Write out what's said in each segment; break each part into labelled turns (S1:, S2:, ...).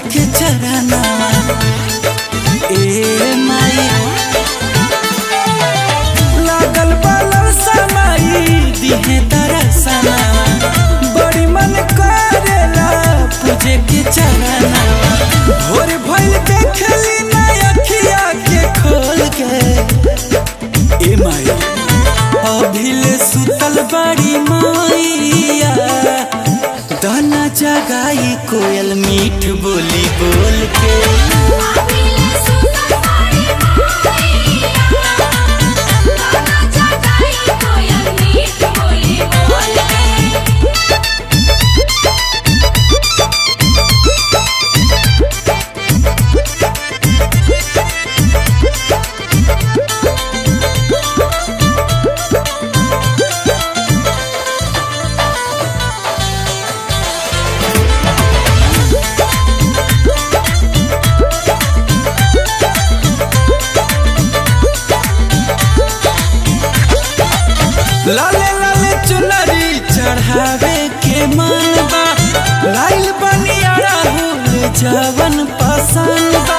S1: के चरना ए माई लागल बालर समाई दिहे दरसना बड़ी मन करेला पूजे के चरना भोर भइल देखली ना अखिया के खोल के ए माई अभिले सुतल बड़ी माइया दाना जगाई कोयल मीठ बोली बोल के
S2: आबिले सुतल बाड़ी माईया गाना जगाई कोयल मीठ बोली बोल के
S1: लाले लाले चुनरी चढ़ावे के मन बा लाइल बनिया राहुल जवन पसंद बा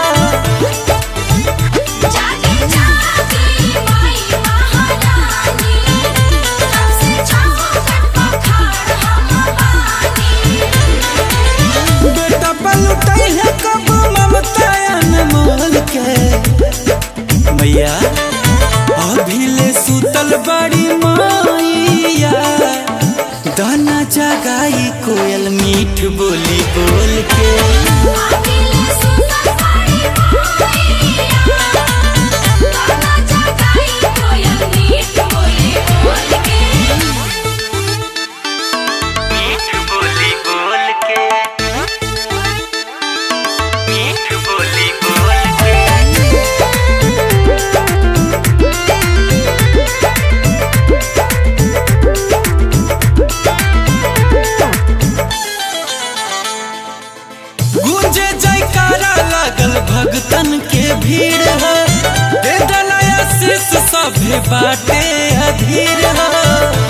S2: जागे जागे माई महारानी कब से चौखट पखाड़ हम बानी
S1: बेटा पलटै है कब ममता अनमोल के मैया अभिले सुतल बड़ी माइया दाना जगाई कोयल मीठ बोली बोल के
S2: आबिले सुतल बाड़ी माईया गाना जगाई कोयल मीठ बोली बोल के
S1: मीठ बोली बोल के मीठ बोली बोल के गूंजे जयकारा लागल भगतन के भीड़ है दे दलाया शीश सभे बाटे अधीर है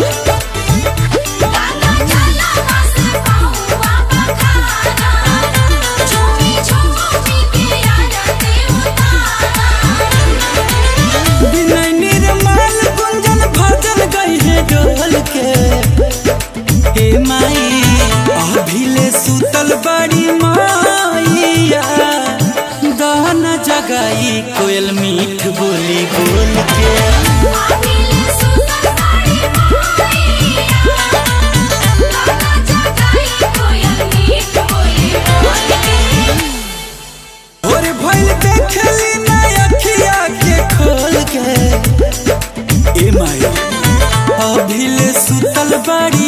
S2: गाना चला बस पाऊँ बखाना झूमी झूमी के आरती उतारा
S1: विनय निर्मल गुंजन भजन गई है डोल के हे माई अभिले सुतल बड़ी माइया दाना जगाई कोयल मीठ बोली बोल के
S2: आबिले सुतल बाड़ी माईया गाना जगाई कोयल मीठ बोली बोल के
S1: और भइल देखली ना अखिया के खोल के ए माई अभिले सुतल बड़ी